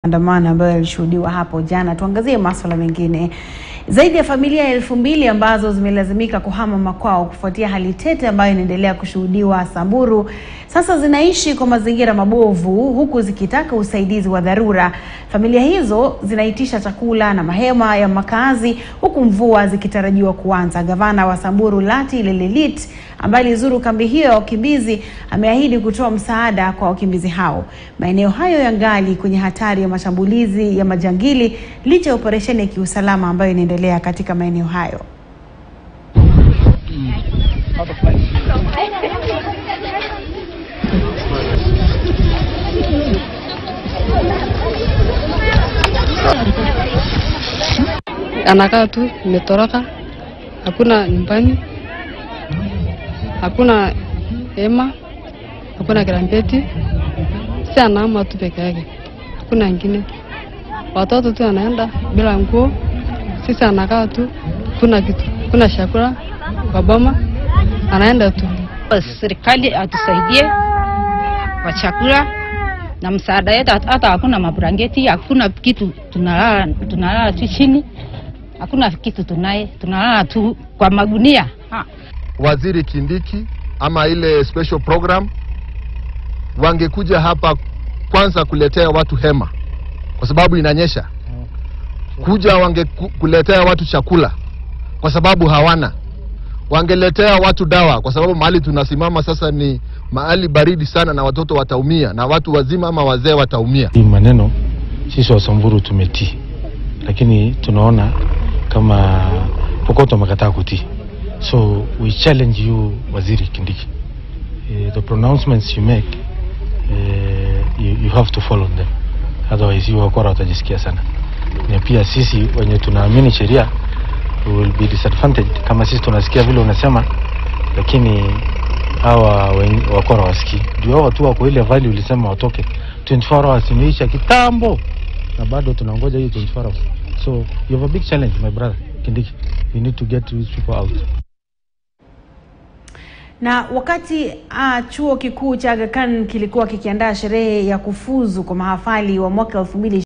Maandamano ambayo yalishuhudiwa hapo jana. Tuangazie masuala mengine. Zaidi ya familia elfu mbili ambazo zimelazimika kuhama makwao kufuatia hali tete ambayo inaendelea kushuhudiwa Samburu, sasa zinaishi kwa mazingira mabovu huku zikitaka usaidizi wa dharura. Familia hizo zinaitisha chakula na mahema ya makazi huku mvua zikitarajiwa kuanza. Gavana wa Samburu Lati Lelelit ambaye alizuru kambi hiyo ya wakimbizi ameahidi kutoa msaada kwa wakimbizi hao. Maeneo hayo yangali kwenye hatari ya mashambulizi ya majangili licha ya operesheni ya kiusalama ambayo inaendelea katika maeneo hayo. anakaa tu imetoroka, hakuna nyumbani, hakuna hema, hakuna kirambeti, si anaama tu peke yake, hakuna ingine. Watoto tu anaenda bila nguo, sisi anakaa tu, kuna kitu, kuna chakula kwa boma, anaenda tu. Serikali atusaidie kwa chakula na msaada yetu, hata hakuna mabrangeti, hakuna kitu, tunalala tunalala tu chini, hakuna kitu tunaye, tunalala tu kwa magunia ha. Waziri Kindiki ama ile special program wangekuja hapa kwanza kuletea watu hema, kwa sababu inanyesha. Kuja wangekuletea watu chakula, kwa sababu hawana. Wangeletea watu dawa, kwa sababu mahali tunasimama sasa ni mahali baridi sana, na watoto wataumia, na watu wazima ama wazee wataumia. Hii maneno sisi wa Samburu tumetii, lakini tunaona kama Pokot wamekataa kutii, so we challenge you Waziri Kindiki, uh, the pronouncements you make uh, you, you have to follow them, otherwise you wakora watajisikia sana, na pia sisi wenye tunaamini sheria we will be disadvantaged kama sisi tunasikia vile unasema, lakini hawa wen- wakora wasikii. Juu hao watu wako ile value ulisema watoke 24 hours imeisha kitambo, na bado tunangoja hiyo 24 hours. So you have a big challenge my brother Kindiki, we need to get these people out. Na wakati uh, chuo kikuu cha Aga Khan kilikuwa kikiandaa sherehe ya kufuzu kwa mahafali wa mwaka 2020